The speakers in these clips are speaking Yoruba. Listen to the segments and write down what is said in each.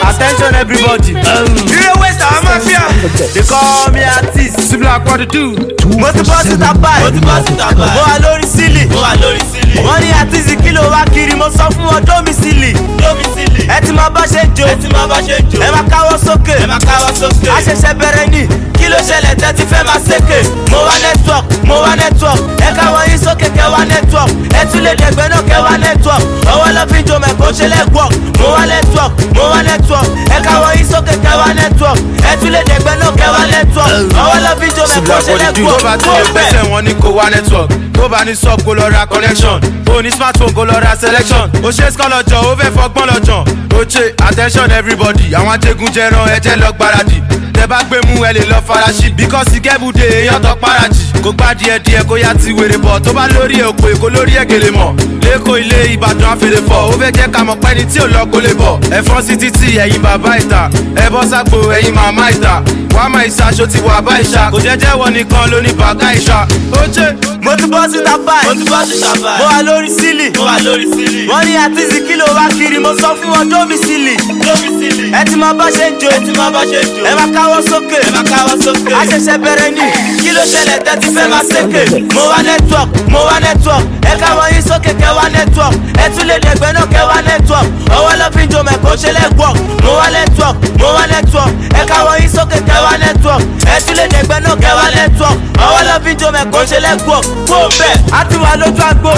attention everybody. Ire West àwọn mafia. they call me artist. Sibla what to do? mo ti bọ́ síta báyìí. Mo ti bọ́ síta báyìí. mo wà lórí sílì. Mo wà lórí sílì. wọ́n ní àtìsí kí ló wá kiri mo sọ fún wọn dómìsílì. Dómìsílì. ẹ ti máa bá ṣe jó. Ẹ ti máa bá ṣe jò. ẹ máa káwọ́ sókè. Ẹ máa káwọ́ sókè. a ṣẹ̀ṣẹ̀ bẹ̀rẹ̀ ní kí ló ṣẹlẹ̀ tẹ́tí fẹ́ máa ṣèké. mo wá network mo wá network ẹ káwọ́ yín sókè kẹ́ wá network ẹ tún lè dẹ̀gbẹ́ náà kẹ́ wá network ọwọ́ lọ fi jọ mẹ́kọ́ ṣe lẹ́gbọ̀k mo wá network mo wá network ẹ káwọ́ yín sókè kẹ́ wá network ẹ tún lè dẹ̀gbẹ́ náà kẹ́ wá network ọwọ́ lọ fi jọ mẹ́kọ́ ṣe tó bá lẹ́gbọ̀k ti lè gbẹ́sẹ̀ wọn ní kó wá network tó bá ní sub kó lọ ra connection ó ní smartphone kó lọ ra selection ó ṣe score lọ́jọ́ ó fẹ́ fọgbọ́n lọ́jọ́ ó ṣe attention everybody àwọn ajégunjẹran ẹ̀jẹ̀ lọ gbáradì tẹ bá gbé mú ẹ lè lọ faraṣí bíkọ́sì kẹ́bùdé èèyàn tó paraji kó gbá díẹ̀ díẹ̀ kó yá ti wèrè bọ̀ tó bá lórí òpó èkó lórí ègèlè mọ̀ lẹ́kọ̀ọ́ ilé ìbàdàn àfèrè fọ̀ ó fẹ́ jẹ́ ká mọ̀ pẹ́ni tí ò lọ kó lè bọ̀ ẹ̀fọ́n sí títì ẹ̀yin bàbá ìta ẹ bọ́ sápò ẹ̀yin màmá ìta wàá máa ìṣàṣọ ti wà bá ìṣà kò jẹ́jẹ́ wọ nìkan ló ní bàgá ìṣà ó ṣe. mo ti bọ́ síta Mo báyìí ti bọ́ síta mo báyìí. wà lórí sílì Mo wà lórí sílì. wọ́n ní àtìsí kí ló wá kiri mo sọ fún wọn dómìsílì Dómìsílì. ẹ ti máa bá ṣe jó Ẹ ti máa bá ṣe jò. ẹ máa káwọ́ sókè Ẹ máa káwọ́ sókè. a ṣẹ̀ṣẹ̀ bẹ̀rẹ̀ ní kí ló ṣẹlẹ̀ tẹ́tí fẹ́ máa ṣèké mo wá network mo wá network ẹ káwọ́ yín sókè kẹ́ wá network ẹ tún lè dẹ̀gbẹ́ náà kẹ́ wá network ọwọ́ lọ fi jọ mẹ́kọ́ ṣe lẹ́gbọ̀k mo wá network mo wá network ẹ káwọ́ yín sókè kẹ́ wá network ẹ tún lè dẹ̀gbẹ́ náà kẹ́ wá network ọwọ́ lọ fi jọ mẹ́kọ́ ṣe lẹ́gbọ̀k kó bẹ́ẹ̀ á ti wà lójú àgbo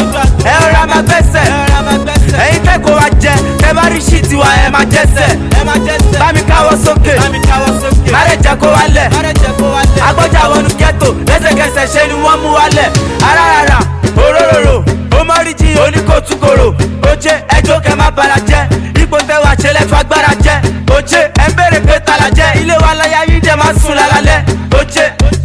ẹ rọra máa gbẹ́sẹ̀ ẹ̀yin kẹ́kọ̀ọ́ wa jẹ kẹ́ bá rí ṣì tiwa ẹ máa jẹ́sẹ̀ bá mi káwọ́ sókè má lè jẹ́ kó wálẹ̀ agbọ́jà wọnú ghetto lẹ́sẹ̀kẹsẹ̀ ṣe ni wọ́n mú wálẹ̀ arára òróròrò ó mọ́ríjì oníkòtúkòrò oje ẹjọ́ kẹ má bara jẹ́ ipò tẹ wá ṣe lẹ́fọ́ agbára jẹ́ oje ẹ ń béèrè pé tala jẹ́ ilé wa láyà yín dẹ̀ máa sùn lálálẹ́ oje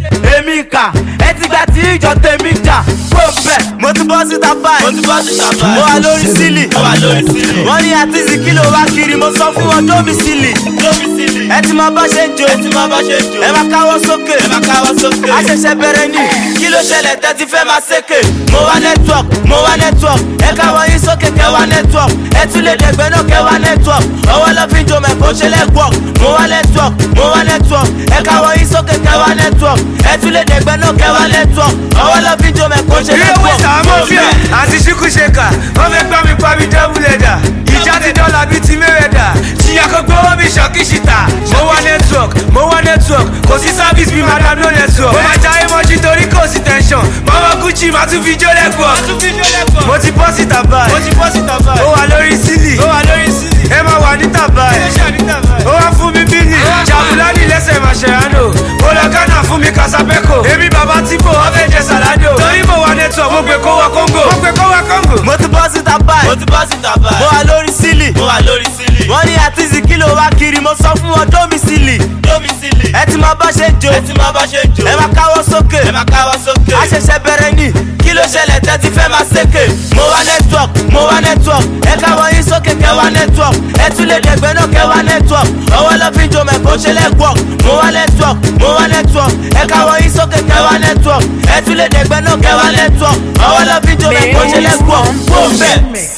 èmi kà ẹ ti gbà tí ìjọ tèmi jà kó bẹ̀ mo ti bọ́ síta Mo báyìí ti bọ́ síta báyìí. mo wà lórí sílì Mo wà lórí sílì. wọ́n ní àtìsí kí ló wá kiri mo sọ fún wọn dómìsílì Dómìsílì. ẹ ti máa bá ṣe ń jó Ẹ ti máa bá ṣe jò. ẹ máa káwọ́ sókè Ẹ máa káwọ́ sókè. a ṣẹ̀ṣẹ̀ bẹ̀rẹ̀ ní kí ló ṣẹlẹ̀ tẹ́tí fẹ́ máa ṣèké mo wá network mo wá network ẹ káwọ́ yín sókè kẹ́ wá network ẹ tún lè dẹ̀gbẹ́ náà kẹ́ wá network ọwọ́ lọ fi jọ mẹ́kọ́ ṣe lẹ́gbọ̀k mo wá network mo wá network ẹ káwọ́ yín sókè kẹ́ wá network ẹ tún lè dẹ̀gbẹ́ náà kẹ́ wá network ọwọ́ lọ fi jọ mẹ́kọ́ ṣe Ire lẹ́gbọ̀k West àwọn mafia. Àti ṣíkú ṣèkà. Wọ́n fẹ́ gbá mi pa mi dẹ́bù lẹ́dà. Ìjà ti dọ́là bíi ti mẹ́rẹ̀dà. Ṣìyà kan gbówó mi ṣọ́kìṣìtà. Mo wá network, mo wá network. Kò sí service bí madam no network. Mo máa jáwé mọ́jú torí kò sí tension. Mama Gucci máa tún fi jó lẹ́kọ̀ọ́. Mo ti bọ́ síta báyìí. Mo ti bọ́ síta báyìí. Ó wà lórí sílì. Ó wà lórí sílì. Ẹ máa wà níta báyìí. Ó wá fún mi bílì. Jàbùlánì lẹ́sẹ̀ Màṣẹ̀ránò. Ó lọ Ghana fún mi Casabẹ́kò. Èmi bàbá Tíbò, wọ́n fẹ́ jẹ Sàládò. Torí mo wà network, mo gbé kó wá Kóńgò. Mo gbé kó wá Kóńgò. mo ti bọ́ síta báyìí Mo ti bọ́ síta mo báyìí. wà lórí sílì Mo wà lórí sílì. wọ́n ní àtìsí kí ló wá kiri mo sọ fún wọn dómìsílì Dómìsílì. ẹ ti máa bá ṣe jó Ẹ ti máa bá ṣe jò. ẹ máa káwọ́ sókè Ẹ máa káwọ́ sókè. a ṣẹ̀ṣẹ̀ bẹ̀rẹ̀ ní kí ló ṣẹlẹ̀ tẹ́tí fẹ́ máa ṣèké mo wá network mo wá network ẹ káwọ́ yín sókè kẹ́ wá network ẹ tún lè dẹ̀gbẹ́ náà kẹ́ wá network ọwọ́ lọ fi jọ mẹ́kọ́ ṣe lẹ́gbọ̀k mo wá network mo wá network ẹ káwọ́ yín sókè kẹ́ wá network ẹ tún lè dẹ̀gbẹ́ náà kẹ́ wá network ọwọ́ lọ fi jọ mẹ́kọ́ ṣe lẹ́gbọ̀k kó bẹ́ẹ̀.